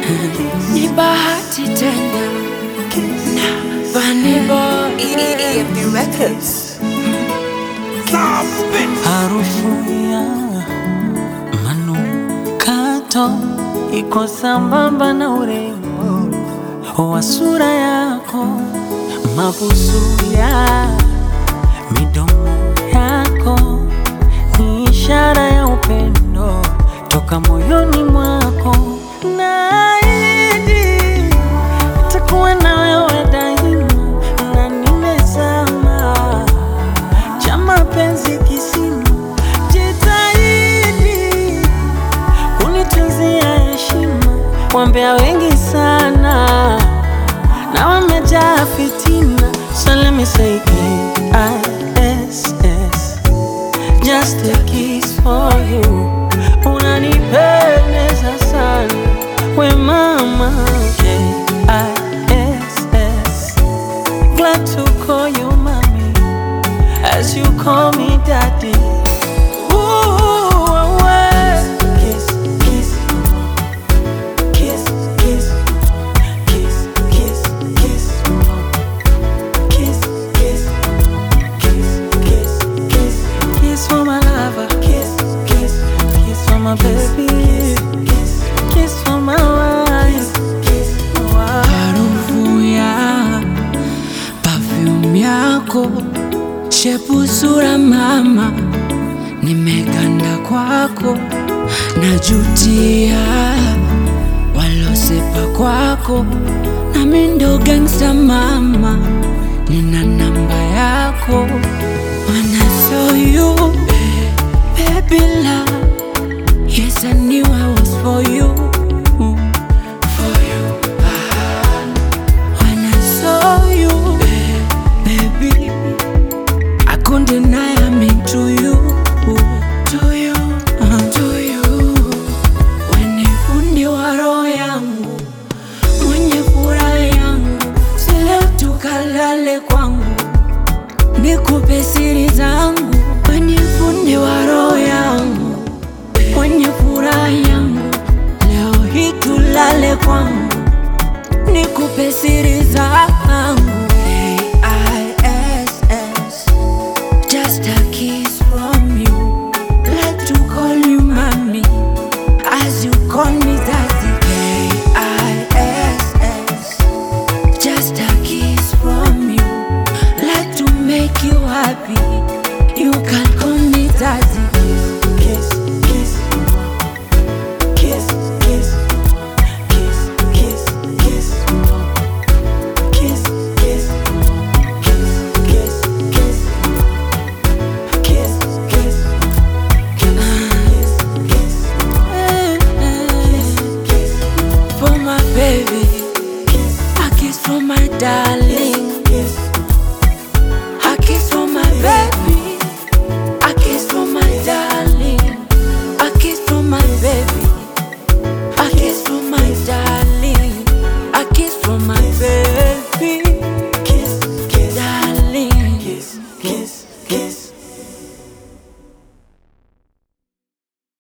ni bahati tena na Vanny Boy EFD Records. Harufu ya manukato iko sambamba na urembo wa sura yako, mabusu ya midomo yako ni ishara ya upendo toka moyoni mwako. Naahidi nitakuwa na wewe daima, na nimezama cha mapenzi kisima, jitahidi kunitunzia heshima. Wambea wengi sana na wamejaa fitina, so let me say K-I-S-S, just a kiss for you. Unanipendeza sana we mama, K-I-S-S, glad to call you mommy as you call me daddy. Ooh, away. Kiss, kiss, kiss, kiss, kiss, kiss, kiss, kiss, kiss, kiss, kiss, kiss, kiss for my lover. Kiss, kiss, kiss for my baby. Kiss, kiss for my wife. Kiss, wife. harufu ya perfume yako, shepu sura mama, nimeganda kwako, najutia walosepa kwako, nami ndo gangsta mama, nina namba yako, when I saw you baby love, yes I knew I was for you, for you. When I saw you, baby, I couldn't deny I'm into you, to you, to you. When ni fundi wa roho yangu, mwenye furaha yangu, si leo tukalale kwangu, nikupe siri zangu. When ni fundi wa roho yangu, mwenye furaha yangu, leo hii tulale kwangu nikupe siri zangu